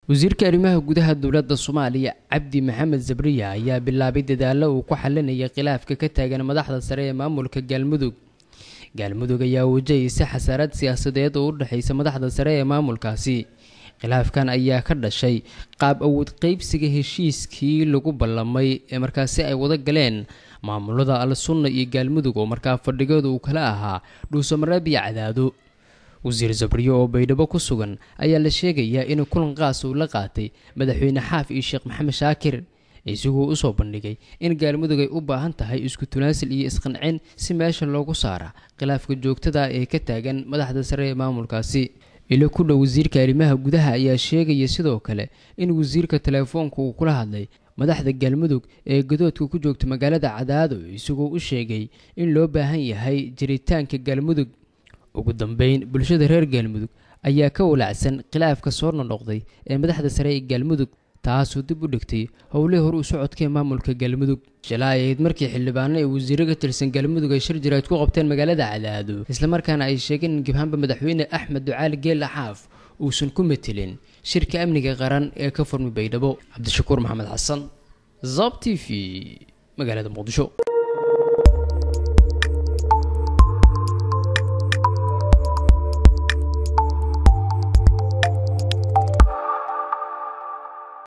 wasiirka arrimaha gudaha dowladda soomaaliya cabdi maxamed zabriya ayaa bilaabay dadaallo uu ku xalinaya khilaafka ka taagan madaxda sare ee maamulka galmudug galmudug ayaa wajahaysa xasaarad siyaasadeed oo u dhexaysa madaxda sare ee maamulkaasi khilaafkan ayaa ka dhashay qaab awood qeybsiga heshiiskii lagu ballamay ee markaasi ay wada galeen maamulada al sunna iyo galmudug oo markaa fadhigooda uu kala ahaa dhuusamareeb iyo cadaado wasiir zabriyo oo baydhabo ku sugan ayaa la sheegayaa in kulan qaas uu la qaatay madaxweyne xaaf iyo sheekh maxamed shaakir isagoo usoo bandhigay in galmudug ay u baahan tahay isku tunaasil iyo isqancin si meesha loogu saara khilaafka joogtada ee ka taagan madaxda sare ee maamulkaasi ilo ku dhow wasiirka arrimaha gudaha ayaa sheegaya sidoo kale in wasiirka teleefoonka uu kula hadlay madaxda galmudug ee gadoodka ku joogta magaalada cadaado isagoo u sheegay in loo baahan yahay jiritaanka galmudug ugu dambeyn bulshada reer galmudug ayaa ka walacsan khilaafka soo nonoqday ee madaxda sare ee galmudug taasoo dib u dhigtay howlihii hore u socodkee maamulka galmudug shalaa ay ahayd markii xildhibaano ee wasiiro ka tirsan galmudug ay shir jiraad ku qabteen magaalada cadaado islamarkaana ay sheegeen in gibhaanba madaxweyne axmed ducaali geela xaaf uusan ku metelin shirka amniga qaran ee ka furmi baydhabo cabdishakuur maxamed xasan zab t v magaalada muqdisho